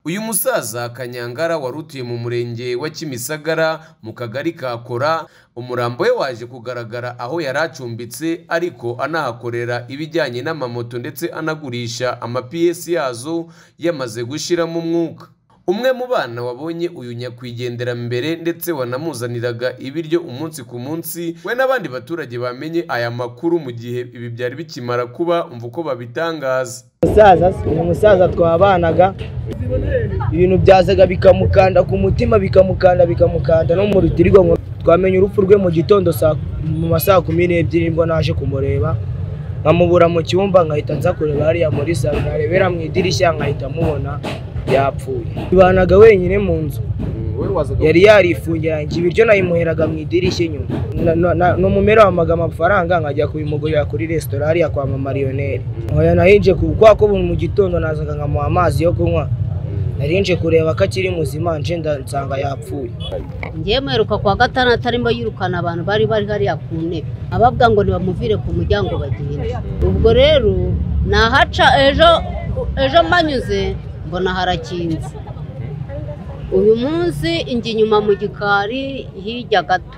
Uyu musaza Kanyangara wari utuye mu murenge wa Kimisagara mu kagari ka Kora, umurambo we waje kugaragara aho yari acumbitse ariko anahakorera ibijyanye n'amamoto ndetse anagurisha amapiyesi yazo yamaze gushiramo umwuka. Umwe mu bana wabonye uyu nyakwigenderambere ndetse wanamuzaniraga ibiryo umunsi ku munsi, we n'abandi baturage bamenye aya makuru mu gihe ibi byari bikimara kuba umva uko babitangaza. umusaza se, uyu musaza twabanaga ibintu byazaga bikamukanda ku mutima bikamukanda bikamukanda no mu rutirigongo twamenye urupfu rwe mu gitondo saa- mu ma saa kumi n'ebyiri nibwo naje kumureba nkamubura mu cyumba nkahita nza kureba hariya muri salo narebera mu idirishya nkahita mubona yapfuye banaga wenyine mu nzu yari yarifungiranije ibiryo nayimuheraga mu idirishya inyuma Na- na- na- n'umumero wampaga amafaranga nkajya kubimugurira kuri resitora hariya kwa mamariyoneri oya nahinje ku- kubera ko buri mu gitondo nazaga nkamuha amazi yo kunywa narinje kureba ko akiri muzima nje nda- nsanga yapfuye ngiye muheruka kwa gatandatu arimo yirukana abantu bari bari hariya ku ntebe ababwa ngo ntibamuvire ku muryango bagende ubwo rero nahaca ejo ejo manyuze mbona harakinze uyu munsi injya inyuma mu gikari hirya gato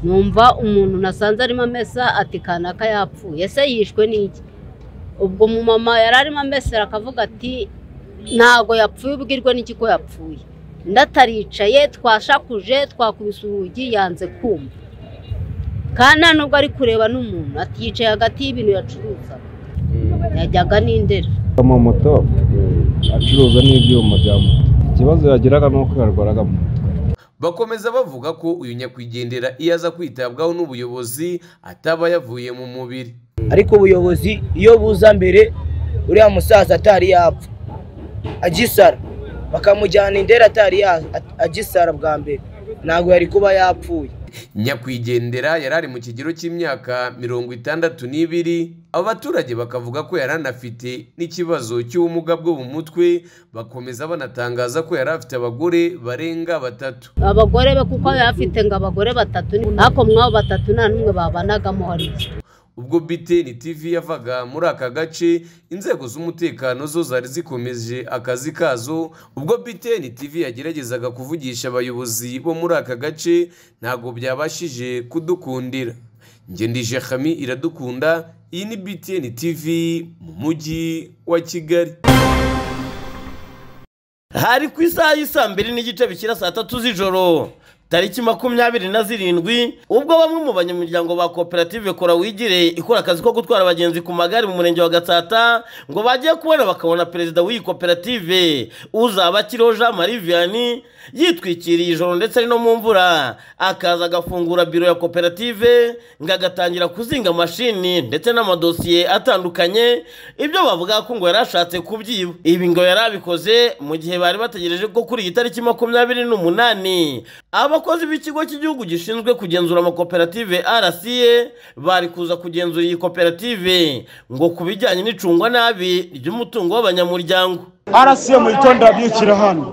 numva umuntu nasanze arimo amesa ati kanaka yapfuye ese yishwe n'iki ubwo umumama yari arimo amesera akavuga ati ntago yapfuye ubwirwe n'iki ko yapfuye ndataricaye twashakuje twakubise urugi yanze kumva kandi nta nubwo ari kureba n'umuntu ati yicaye hagati y'ibintu yacuruza yajyaga n'indera amamoto acuruza n'ibyuma bya moto ikibazo yagiraga ni uko yarwaraga mu mutwe Bakomeza bavuga ko uyu nyakwigendera iyo aza kwitabwaho n'ubuyobozi ataba yavuye mu mubiri. ariko ubuyobozi iyo buza mbere uriya musaza atari yapfa agisara bakamujyana indera atari ya- agisara bwa mbere ntabwo yari kuba yapfuye Nyakwigendera yari ari mu kigero cy'imyaka mirongo itandatu n'ibiri, abaturage bakavuga ko yari anafite n'ikibazo cy'ubumuga bwo mu mutwe, bakomeza banatangaza ko yari afite abagore barenga batatu. abagore be kuko yari afite ngo abagore batatu ni- ariko mwabo batatu nta n'umwe babanagamo hariya Ubwo BTN TV yavaga muri aka gace, inzego z'umutekano zo zari zikomeje akazi kazo, ubwo BTN TV yageragezaga kuvugisha abayobozi bo muri aka gace, ntabwo byabashije kudukundira. Njye ndi Jehami Iradukunda, iyi ni BTN TV mu mujyi wa Kigali. hari ku isaha y'isaa mbiri n'igice bikira saa tatu z'ijoro tariki makumyabiri na zirindwi ubwo bamwe mu banyamuryango ba koperative kora wigire ikora akazi ko gutwara abagenzi ku magare mu murenge wa gatsata ngo bagiye kubona bakabona perezida w'iyi koperative uzaba akiriho jean marie vianney yitwikiriye ijoro ndetse ari no mu mvura akaza agafungura biro ya koperative ngo agatangira kuzinga amashini ndetse n'amadosiye atandukanye ibyo bavuga ko ngo yari ashatse kubyiba ibi ngo yari abikoze mu gihe bari bategereje ko kuri iyi tariki makumyabiri n'umunani abakozi b'ikigo cy'igihugu gishinzwe kugenzura amakoperative rca bari kuza kugenzura iyi koperative ngo ku bijyanye n'icungwa nabi ry'umutungo w'abanyamuryango arasi mu gitondo yabyukira hano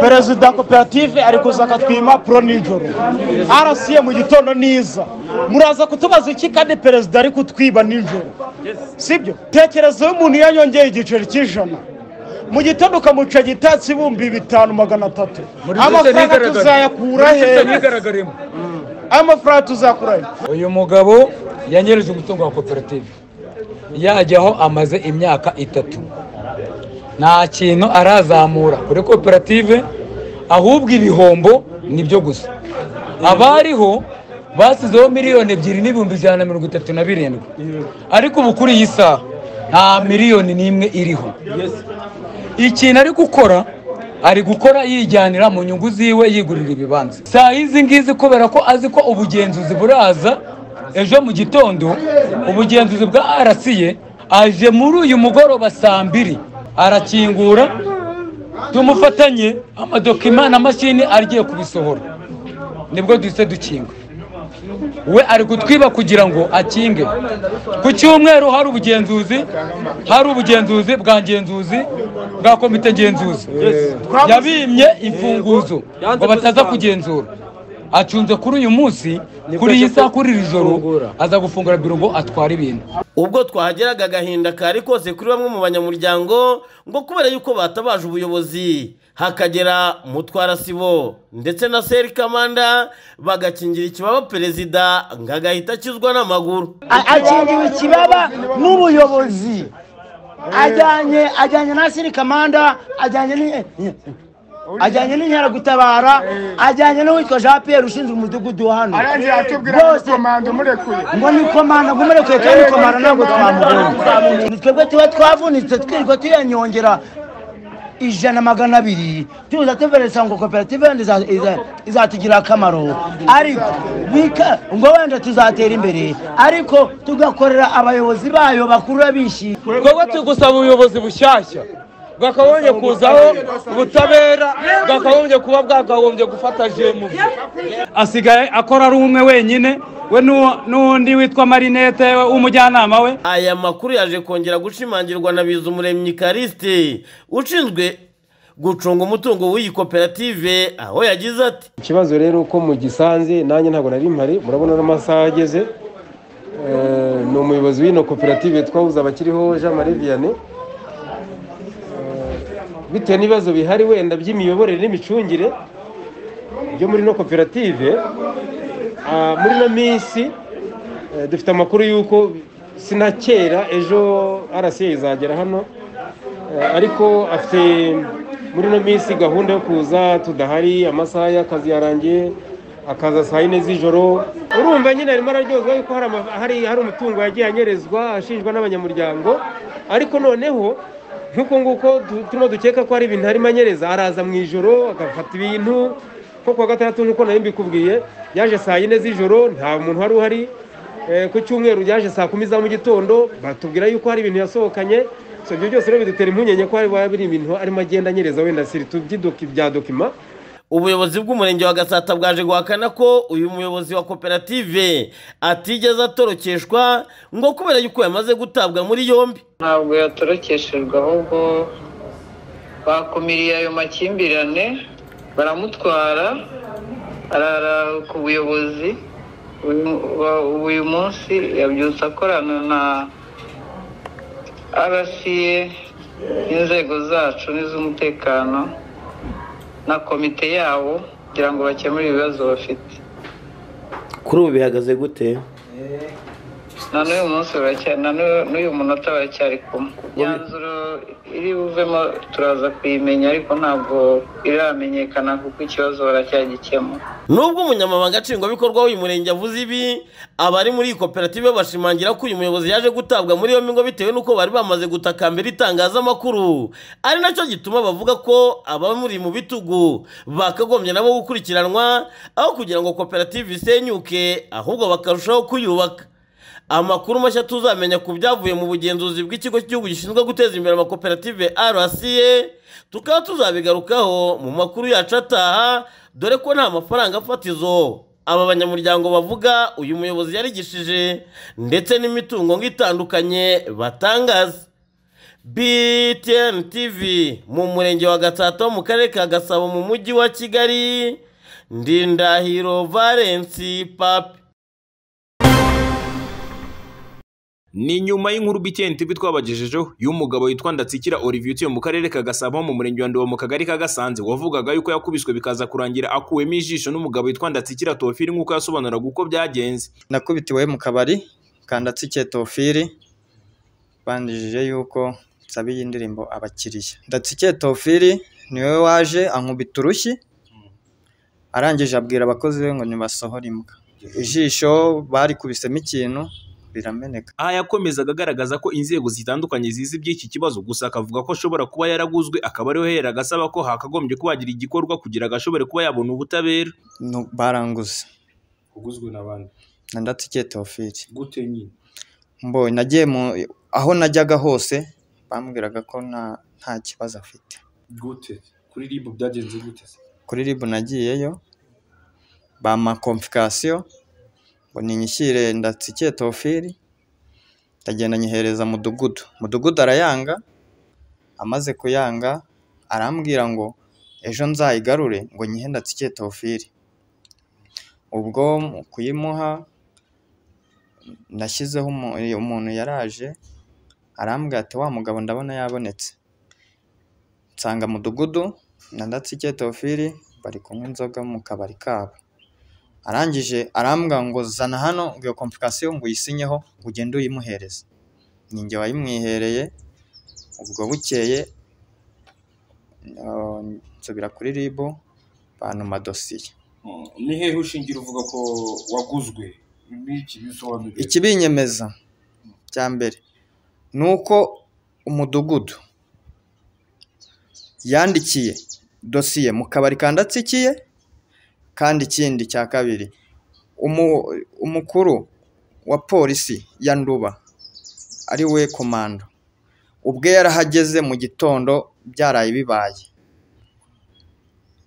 perezida wa koperative ari kuza akatwima puro nijoro arasi mu gitondo niza muraza kutubaza iki kandi perezida ari kutwiba nijoro sibyo tekereza iyo umuntu yanyongeye igiceri cy'ijana mu gitondo ukamuca gitatsi ibihumbi bitanu magana atatu amafaranga tuzayakura hehe ntigaragaremo amafaranga tuzakura hehe uyu mugabo yanyereje umutungo wa koperative yajyaho amaze imyaka itatu nta kintu arazamura kuri koperative ahubwo ibihombo nibyo gusa abariho basizeho miliyoni ebyiri n'ibihumbi ijana na mirongo itatu na birindwi ariko ubu kuri iyi saha nta miliyoni n'imwe iriho ikintu ari gukora ari gukora yijyanira mu nyungu ziwe yigurira ibibanza saa izi ngizi kubera ko azi ko ubugenzuzi buraza ejo mu gitondo ubugenzuzi bwa arasiye aje muri uyu mugoroba saa mbiri arakingura tumufatanye amadokima na mashini agiye kubisohora nibwo duhise dukinga we ari kutwiba kugira ngo akinge ku cyumweru hari ubugenzuzi hari ubugenzuzi bwa ngenzuzi bwa komite ngenzuzi yabimye imfunguzo ngo bataza kugenzura acunze kuri uyu munsi kuri iyi saha kuri iri joro aza gufungura biro ngo atware ibintu ubwo twahageraga agahinda kari kose kuri bamwe mu banyamuryango ngo kubera yuko batabaje ubuyobozi hakagera mutwara sibo ndetse na seri kamanda bagakingira ikibaba perezida ngo agahita akizwa n'amaguru A- akingiwe ikibaba n'ubuyobozi ajyanye ajyanye na siri kamanda ajyanye ni ajyanye n'inkeragutabara ajyanye n'uwitwa jean pierre ushinzwe umudugudu wa hano arangije atubwira Bose. ngo komanda umurekuye ngo ni komanda ngo umurekuye kandi komanda ntabwo twamubonye ni twebwe tuba twavunitse twirirwa tuyanyongera ijana magana abiri tuza tuveresa ngo koperative yenda iza- iza- izatugirira akamaro ariko bika ngo wenda tuzatera imbere ariko tugakorera abayobozi bayo bakuru bishimye twebwe turi gusaba ubuyobozi bushyashya bwakagombye kuzaho ubutabera bwakagombye kuba bwakagombye gufata jemuzi asigaye akora ari umwe wenyine we n'uwo- n'undi witwa marinete w'umujyanama we aya makuru yaje kongera gushimangirwa na bizumuremyi karisite ushinzwe gucunga umutungo w'iyi koperative aho yagize ati ikibazo rero uko mugisanze nanjye ntabwo nari mpari murabona n'amasaha ageze Eh, ni umuyobozi w'ino koperative twabuze abakiriho jean marie vianney Eh, bitewe n'ibibazo bihari wenda by'imiyoborere n'imicungire byo muri ino koperative ah, muri ino minsi eh, dufite amakuru y'uko sinakera ejo rca izagera hano Eh, ariko afite muri ino minsi gahunda yo kuza tudahari amasaha y'akazi yarangiye akaza saa yine z'ijoro urumva nyine arimo araryozwa yuko hari, ama- hari, hari umutungo yagiye anyerezwa ashinjwa n'abanyamuryango ariko noneho nk'uko nguko tu- turimo dukeka ko hari ibintu arimo anyereza araza mu ijoro agafata ibintu nko kuwa gatandatu nk'uko nari mbikubwiye yaje saa yine z'ijoro nta muntu wari uhari Eh, ku cyumweru byaje saa kumi za mu gitondo batubwira yuko hari ibintu yasohokanye so ibyo byose rero bidutera impungenge ko hari biri ibintu arimo agenda anyereza wenda siri tubyidoki bya dokima ubuyobozi bw'umurenge wa gasata bwaje guhakana ko uyu muyobozi wa koperative atigeze atorokeshwa ngo kubera yuko yamaze gutabwa muri yombi ntabwo yatorokeshejwe ahubwo bakumiriye ayo makimbirane baramutwara arara ku buyobozi uyu- wa- uyu munsi yabyutse akorana na rca n'inzego zacu n'iz'umutekano na komite yabo kugira ngo bakemure ibibazo bafite kuri ubu bihagaze gute na n'uyu munsi baracyari na n'u- n'uyu munota baracyari kumwe imyanzuro iri buvemo turaza kuyimenya ariko ntabwo iramenyekana kuko ikibazo baracyagikemura nubwo umunyamabanga nshingwabikorwa w'uyu murenge avuze ibi abari muri iyi koperative bashimangira ko uyu muyobozi yaje gutabwa muri yombi ngo bitewe n'uko bari bamaze gutakambira itangazamakuru ari nacyo gituma bavuga ko abamuri mu bitugu bakagombye nabo gukurikiranwa aho kugira ngo koperative isenyuke ahubwo bakarushaho kuyubaka amakuru mashya tuzamenya ku byavuye mu bugenzuzi bw'ikigo cy'igihugu gishinzwe guteza imbere amakoperative rca tukaba tuzabigarukaho mu makuru yacu ataha dore ko nta mafaranga fatizo aba banyamuryango bavuga uyu muyobozi yarigishije ndetse n'imitungo ngitandukanye batangaza btn tv mu murenge wa gatsata wo mu karere ka gasabo mu mujyi wa kigali ndindahiro valence papi Ni nyuma y'inkuru BTN TV twabagejejeho y'umugabo witwa Ndatsikira Olivier utuye mu karere ka Gasabo mu murenge wa Nduba mu kagari ka Gasanze wavugaga yuko yakubiswe bikaza kurangira akuwemo ijisho n'umugabo witwa Ndatsikira Tofiri nk'uko yasobanuraga uko byagenze. nakubitiwe mu kabari kandatsikiye tofiri banjije yuko nsabiye indirimbo abakiriya ndatsikiye tofiri niwe waje ankubita urushyi arangije abwira abakozi be ngo nibasohore imbwa ijisho barikubisemo ikintu birameneka Aha yakomezaga agaragaza ko inzego zitandukanye zizi iby'iki kibazo gusa akavuga ko ashobora kuba yaraguzwe akaba ariho yaheraga asaba ko hakagombye kuba hagira igikorwa kugira ngo ashobore kuba yabona ubutabera. Nu- baranguze uguzwe n'abandi na ndatsikiye tofiri gute nyine mbonye nagiye mu aho najyaga hose bambwiraga ko nta nta kibazo afite gute kuri ribu byagenze gute kuri ribu nagiyeyo bampa komfikasiyo ngo ninyishyire ndatsikiye tofiri ndagenda nyihereza mudugudu mudugudu arayanga amaze kuyanga arambwira ngo ejo nzayigarure ngo nyihe ndatsikiye tofiri ubwo mu kuyimuha nashyizeho umu- umuntu yaraje arambwira ati wa mugabo ndabona yabonetse nsanga mudugudu na ndatsikeye teofili bari kunywa inzoga mu kabari kabo arangije arambwira ngo zana hano ngo iyo komplikasiyo ngo uyisinyeho ugende uyimuhereze ni njye wayimwihereye ubwo bukeye ah, nsubira kuri ribu bantuma dosiye ni hehe ushingira uvuga ko waguzwe n'iki bisobanurire ikibinyemeza cya mbere ni uko umudugudu yandikiye dosiye mu kabari kandatsikiye kandi ikindi cya kabiri umu- umukuru wa polisi ya nduba ari we komando ubwe yarahageze mu gitondo byaraye bibaye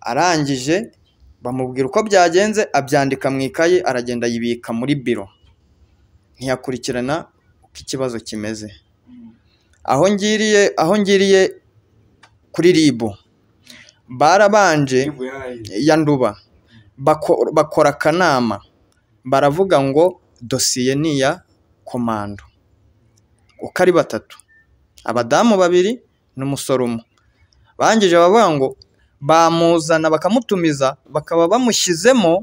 arangije bamubwira uko byagenze abyandika mu ikayi aragenda yibika muri biro ntiyakurikirana uko ikibazo kimeze aho ngiriye aho ngiriye kuri ribu barabanje ya nduba bako- bakora akanama baravuga ngo dosiye ni iya komando uko ari batatu abadamu babiri n'umusore umwe bangije bavuga ngo bamuzana bakamutumiza bakaba bamushyizemo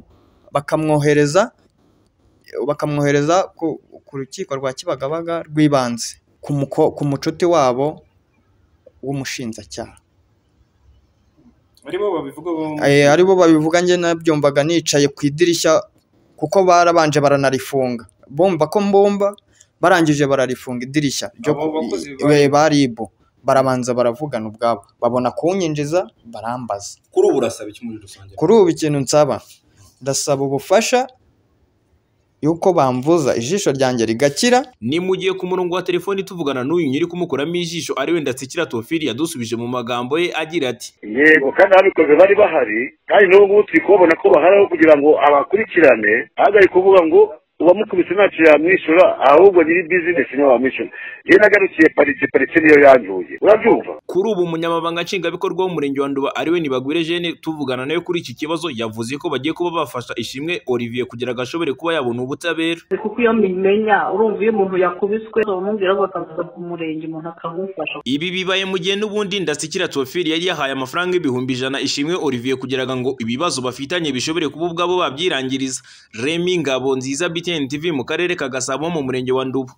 bakamwohereza bakamwohereza ku, ku rukiko rwa kibagabaga rw'ibanze ku, muko- ku mucuti wabo w'umushinjacyaha aribo babivuga bombi Eh, aribo babivuga njye nabyumvaga nicaye ku idirishya kuko barabanje baranarifunga bumva ko mbumba barangije bararifunga idirishya ryo Abo bakozi ba- ba ribu barabanza baravugana ubwabo babona kuwunyinjiza barambaza kuri ubu urasaba iki muri rusange kuri ubu ikintu nsaba ndasaba ubufasha yuko bamvuza ijisho ryanjye rigakira ni mu gihe ku murongo wa telefoni tuvugana n'uyu nyiri kumukuramo ijisho ari we ndatsikira tofili yadusubije mu magambo ye agira ati yego kandi ababikoze bari bahari kandi n'ubu ngubu turi kubabona ko baharaho kugira ngo abakurikirane ahagarare kuvuga ngo uwamukubise ntacyo yamwishyura ahubwo nyiri bizinesi niwe wamwishyura yewe nagarukiye parike parike niyo yanduye urabyumva kuri ubu umunyamabanga nshingwabikorwa w'umurenge wa nduba ari we ntibagwire jene tuvugana nawe kuri iki kibazo yavuze ko bagiye kuba bafasha ishimwe olivier kugira ngo ashobore kuba yabona ubutabera kuko iyo mbimenya urumva iyo umuntu yakubiswe bamubwira ngo akavuga ku murenge umuntu akamufasha ibi bibaye mu gihe n'ubundi ndasikira tofili yari yahaye amafaranga ibihumbi ijana ishimwe olivier kugira ngo ibibazo bafitanye bishobore kuba ubwabo babyirangiriza remi ngabo nziza btn tv mu karere ka gasabo mu murenge wa nduba